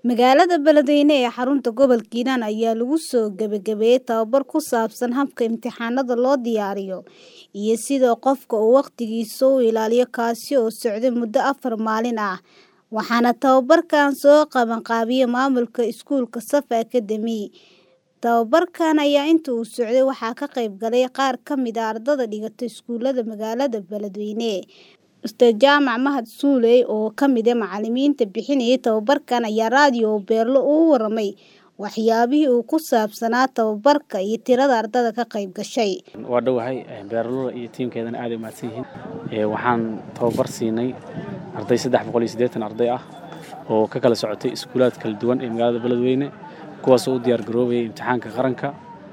Magaalada Beledweyne ee xarunta gobolka Hiiraan ayaa lagu soo gabagabeeyay tababar ku saabsan habka imtixaanada loo diyaariyo iyo sida qofka uu waqtigiisa u ilaaliyo kaasi oo socday muddo afar maalin ah, waxaana tababarkan soo qabanqaabiyay maamulka iskuulka Safa Academy. Tababarkan ayaa intii uu socday waxaa ka qayb galay qaar ka mid ah ardayda dhigata iskuulada magaalada Beledweyne. Ustaad Jaamac Mahad Suuley oo ka mid ah macallimiinta bixinayay tababarkan ayaa raadiyo Beerlo uga warramay waxyaabihii uu ku saabsanaa tababarka iyo tirada ardayda ka qayb gashay. waa dhowahay beerlula iyo tiimkeedana aad ay mahadsan yihiin waxaan tababar siinay arday saddex boqol iyo siddeetan arday ah oo ka kala socotay iskuulaad kala duwan ee magaalada beledweyne kuwaasoo u diyaar garoobayay imtixaanka qaranka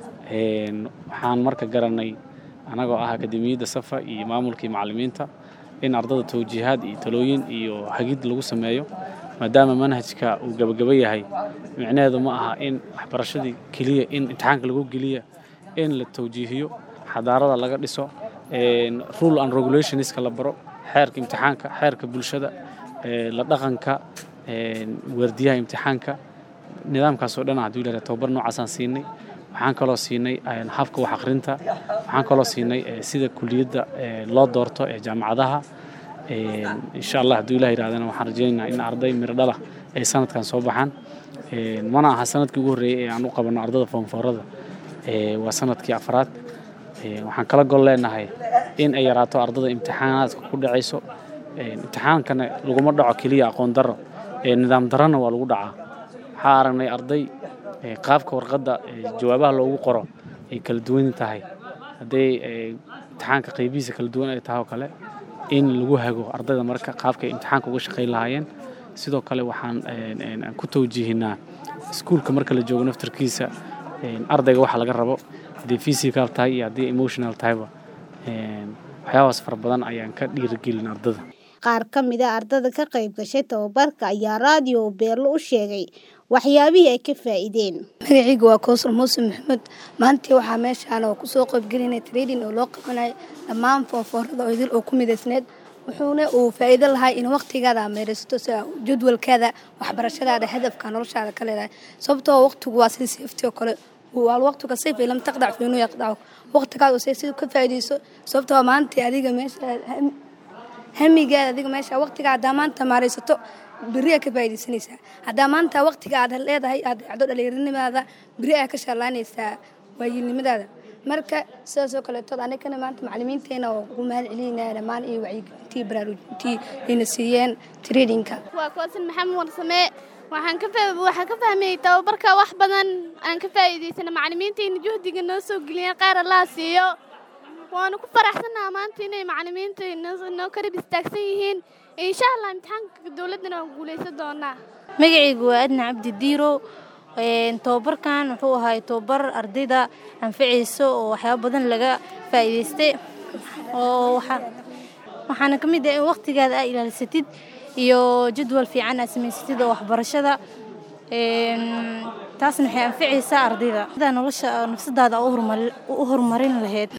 waxaan marka garanay anagoo ah akademiyadda safa iyo maamulka iyo macallimiinta in ardada tawjiihaad iyo talooyin iyo hagid lagu sameeyo maadaama manhajka uu gabagaba yahay micnaheedu ma aha in waxbarashadii keliya in imtixaanka lagu geliya in la tawjiihiyo xadaarada laga dhiso rule and regulationska la baro xeerka imtixaanka xeerka bulshada la dhaqanka waardiyaha imtixaanka nidaamkaasoo dhan hadduu ilaahay tababar noocaasaan siinay waxaan kaloo siinay habka wax akhrinta waxaan kaloo siinay sida kuliyadda loo doorto ee jaamacadaha insha allah hadduu ilaah yidhahdana waxaan rajaynaynaa in arday miro dhalah ay sanadkan soo baxaan mana aha sanadkii ugu horreeyey ee aan u qabanno ardada foonfoorada waa sanadkii afraad waxaan kala gol leenahay in ay yaraato ardada imtixaanaadka ku dhacayso imtixaankana laguma dhaco keliya aqoon darro nidaam darrona waa lagu dhacaa waxaa aragnay arday qaabka warqadda jawaabaha loogu qoro ay kala duwan tahay hadday imtixaanka qaybihiisa kala duwan ay tahay oo kale in lagu hago ardayda marka qaabka ay imtixaanka uga shaqayn lahaayeen sidoo kale waxaan ku tawjiihinaa iskuulka marka la joogo naftarkiisa ardayga waxa laga rabo haddii physical tahay iyo haddii emotional tahayba waxyaabahaas fara badan ayaan ka dhiirigelin ardada qaar ka mid ah ardayda ka qayb gashay tababarka ayaa raadiyo Beerlo u sheegay waxyaabihii ay ka faa'iideen. magacayga waa Kowsar Muuse Maxamed maanta waxaa meeshaan oo kusoo qaybgelinay trading oo loo qabanay dhammaan foonfoorada oo idil oo ku midaysneed wuxuuna uu faa'iido lahay in waqtigaada meeraysato sida jadwalkaada waxbarashadaada hadafka noloshaada ka leedahay sababtoo waqtigu waa sida safety oo kale waa waqtiga sayf lam taqdac fi inuu yaqdaco waqtigaada oo sayf ka faa'iideyso sababtoo maanta adiga meesha hamigaada adiga meesha waqtiga haddaa maanta maaraysato beri aa ka faa'iidaysanaysaa haddaa maanta waqtiga aad leedahay aad dhacdo dhallinyaranimaada beri aa ka shallaanaysaa waayilnimadaada marka sidaasoo kaleetood anigana maanta macallimiinteena oo ugu mahad celinaya dhammaan iyo wacyigelintii baraarujintii ayna siiyeen tradingka waa koosan maxamed warsamee waxaan ka waxaan ka fahmayey tababarka wax badan aan ka faa'iidaysana macallimiintayna juhdiga noo soo geliyeen qaar allaha siiyo waanu ku faraxsannaha maanta inay macallimiinta noo karib istaagsan yihiin insha allah imtixaanka dowladdana waan guulaysan doonaa magacaygu waa adna cabdi diiro tababarkan wuxuu ahay tababar ardayda anfacayso oo waxyaabo badan laga faa'iidaystay oo waxaana ka mid ah in waqtigaada aa ilaalisatid iyo jadwal fiican aad samaysatid oo waxbarashada taasna waxay anfacaysaa ardayda nolosha nafsadaada u horumarin lahayd